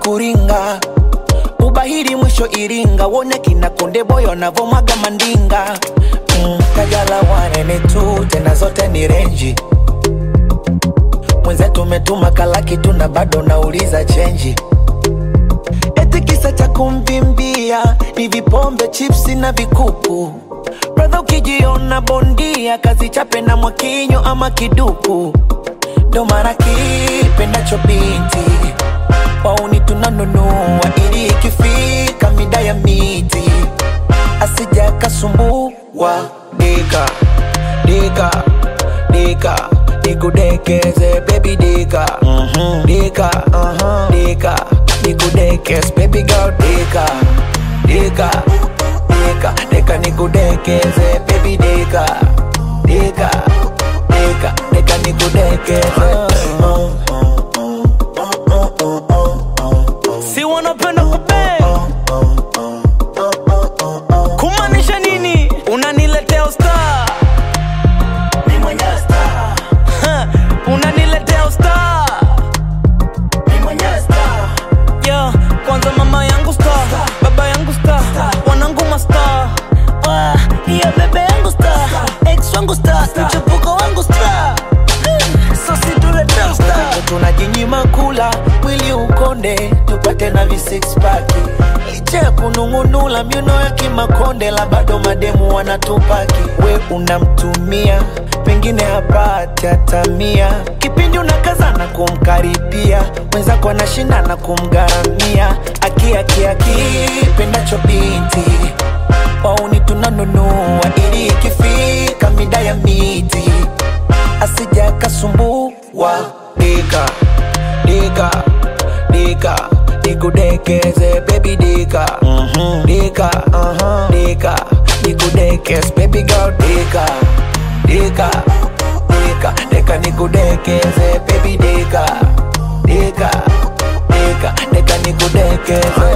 kuringa ubahiri mwisho Iringa, wone kina Konde Boy wanavomwaga mandinga mm, Kajala wanene tu tena zote ni renji mwenzetu umetuma kalaki tu na bado nauliza chenji eti kisa cha kumvimbia ni vipombe chipsi na vikupu bradha ukijiona bondia kazi chape na mwakinyo ama kiduku ndo mara kipendacho binti wauni tunanunua ili ikifika mida ya miti asija kasumbua dika dika dika nikudekeze baby dika dika dika nikudekeze baby girl dika dika dika dika nikudekeze baby dika dika dika dika nikudekeze si wanapenda kupe kumaanisha nini unaniletea usta unaniletea usta yeah, kwanza mama yangu sta baba yangu sta wanangu masta Ah, yeah, bebe yangu sta ex wangu sta mchepuko wangu sta so situletea usta Wenye tunajinyima kula mwili ukonde tupate na vi six pack licha ya kunung'unula miuno ya kimakonde la bado mademu wanatupaki we unamtumia pengine hapati hata mia kipindi unakazana kumkaribia mwenzako anashindana kumgharamia aki aki aki pendacho binti wauni tunanunua ili ikifika mida ya miti asija kasumbua dika dika dika nikudekeze baby dika dika dika nikudekeze baby girl dika dika dika dika nikudekeze baby dika dika dika dika nikudekeze